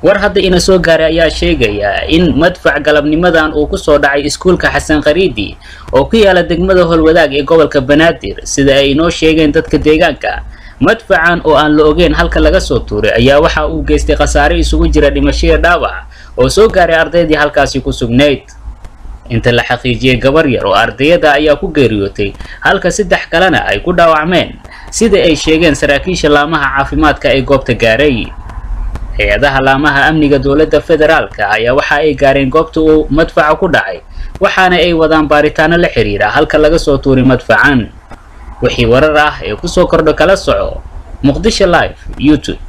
war hadda ina soo gaaray ayaa sheegaya in madfac galabnimadan uu kusoo dhacay iskuulka xasan khariidi oo ku yaala degmada howlwadaag ee gobolka banaadir sida ay inoo sheegeen dadka deegaanka madfacan oo aan la ogeyn halka laga soo tuuray ayaa waxa uu geystay khasaare isugu jira dhimashiya dhaawac oo soo gaaray ardaydii halkaasi ku sugnayd inta la xaqiijiyey gabar yar oo ardayada ayaa ku geeriyootay halka saddex kalena ay ku dhaawacmeen sida ay sheegeen saraakiisha laamaha caafimaadka ee goobta gaaray hay-adaha laamaha amniga dowladda federaalka ayaa waxa ay gaareen goobta uu madfaca ku dhacay waxaana ay wadaan baaritaano la xiriira halka laga soo tuuray madfacan wixii warar ah ee kusoo kordho kala soco muqdisho live youtube